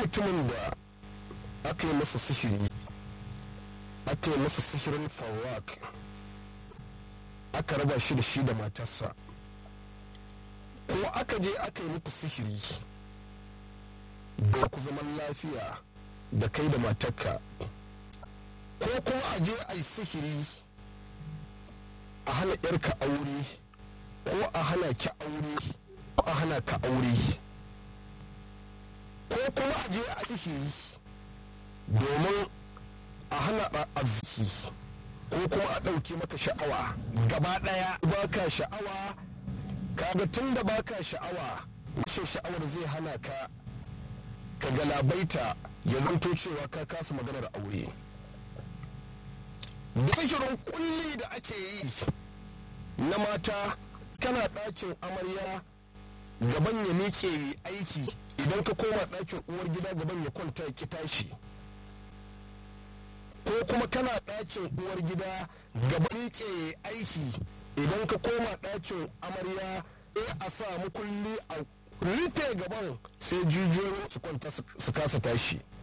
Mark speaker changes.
Speaker 1: mutumin da aka yi masa sihiri aka yi masa sihirin fawak aka raba shi da shi da matarsa ko aka je aka yi muku sihiri da ku zaman lafiya da kai da matarka ko kuma a je a yi sihiri a hana yarka aure ko a hana ki aure ko a hana ka aure ko kuma a je a sihiri domin a hana arziki ko kuma a ɗauki maka sha'awa gaba ɗaya baka sha'awa kaga tun da baka sha'awa rashin sha'awar zai hana ka ka galabaita ya zanto cewa ka kasa maganar aure da sihirin kulli da ake yi na mata kana ɗakin amarya gaban ya miƙe aiki idan ka koma ɗakin uwar gida gaban ya kwanta ki tashi ko kuma kana ɗakin uwar gida gaban ke aiki idan ka koma ɗakin amarya sai a sa mukulli a rufe gaban sai jijiyoyin su kwanta su kasa tashi